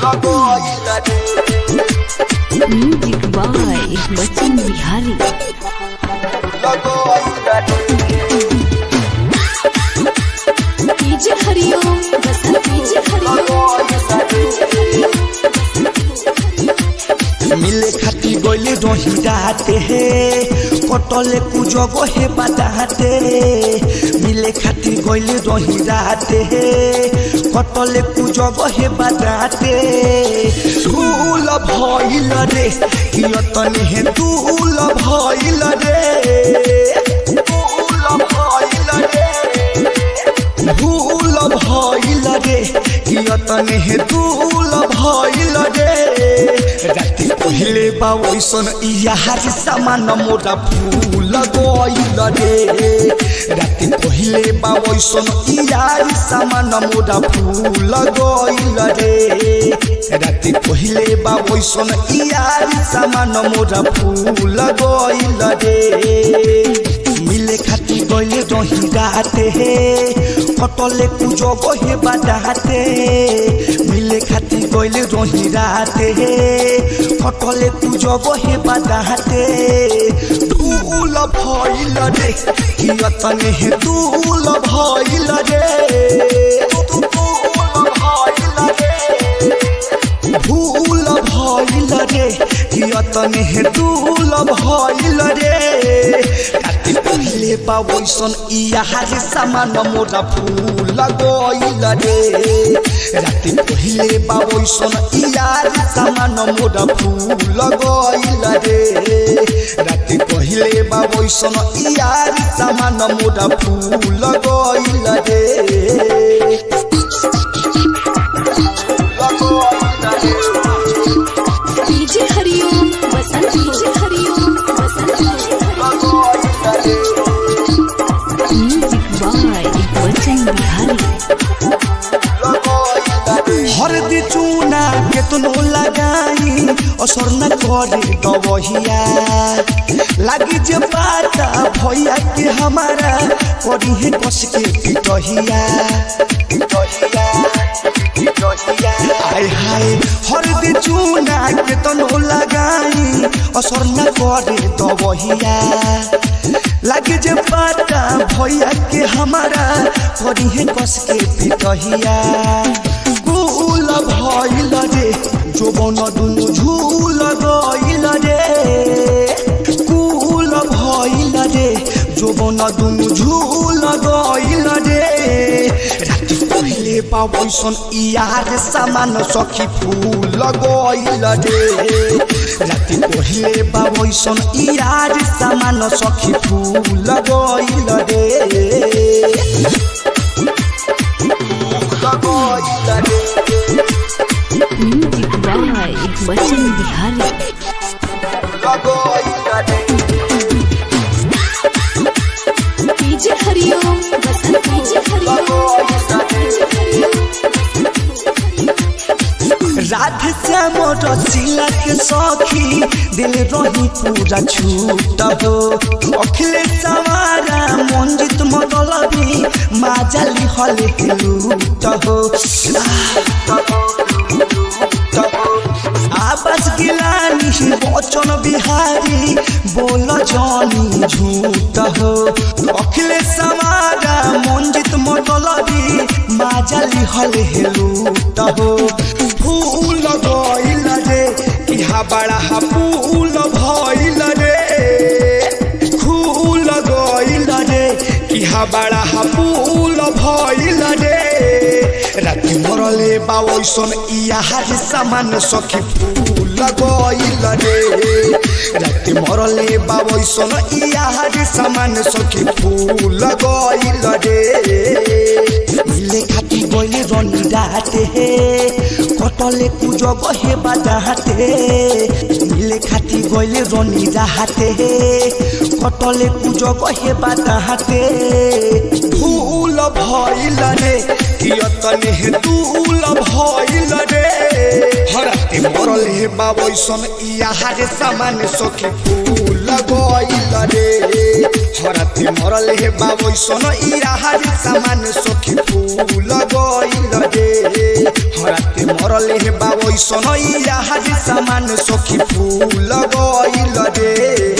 music by Bachchan Bihari DJ Hariom Basant DJ Hariom Basant DJ Hariom मिले खाती गइले रही राते हे कटले कुजग हे बादाते मिले खाती गइले रही राते हे कटले कुजग हे बादाते धूल भइल रे कियतने हे धूल भइल रे धूल भइल रे भूल भइल रे कियतने हे भूल भइल रे राति पहिले बा ओइसन इयार सामान मोरा फूल गइल रे राति पहिले बा ओइसन इयार सामान मोरा फूल गइल रे राति पहिले बा ओइसन इयार सामान मोरा फूल गइल रे मिले खाती गइले रही राते हे कटले कुजग हे बादाते मिले खाती गइले रही राते हे कटले कुजग हे बादाते धूल भइल रे कियतने हे धूल भइल रे धूल भइल रे भूल भइल रे कियतने हे धूल भइल रे काति पहिले पावैसन इयार सामान मोरा फूल गइल रे राति पहिले पावैसन इयार सामान मोरा फूल गइल रे राति पहिले पावैसन इयार सामान मोरा फूल गइल रे DJ Hariom Basant DJ Hariom Basant DJ music by Bachchan Bihari हरदी चूना केतनो लगाई असर न करे दवहिया लागी जे बाता भैया के हमारा करी है कस के पिटहिया पिटहिया पिटहिया आय हाय हरदी चूना केतनो लगाई असर न करे दवहिया लागे जे बाता भैया के हमारा करी है कस के पिटहिया कुल भइल रे जोबन दुनु झूल गइल रे कुल भइल रे जोबन दुनु झूल गइल रे राति पहिले पावैसन इयार सामान सखी फूल गइल रे राति पहिले पावैसन इयार सामान सखी फूल गइल रे music by Bachchan Bihari DJ Hariom Basant DJ Hariom Basant DJ Hariom Radhe Shyam रसीला के सखी दिल रही पूरा छूट हो अखिले सवारा मंजित मगलबी माजली हले लूट हो आवाज गिलानी बचन बिहारी बोल जानी झूठ हो अखिले सवारा मंजित मगलबी माजली हले लूट हो फूल गइल रे इहा बड़ा हा फूल भइल रे फूल गइल रे इहा बड़ा हा फूल भइल रे राति मरले बावैसन इयाहार सामान सखी फूल गइल रे राति मरले बावैसन इयाहार सामान सखी फूल गइल रे मिले खाती गइले रनी राते हे कटले कुजग हे बादाते मिले खाती गइले रनी राते हे कटले कुजग हे बादाते फूल भइल रे कियतने हे दूल भइल रे हराते मरले बाबैसन इयाहारे सामान सखी फूल गइल रे हराते मरले बाबैसन इयाहारे सामान सखी फूल गइल रे हराते मर मरले बा ओइसन यार सामान सखी फूल गइल रे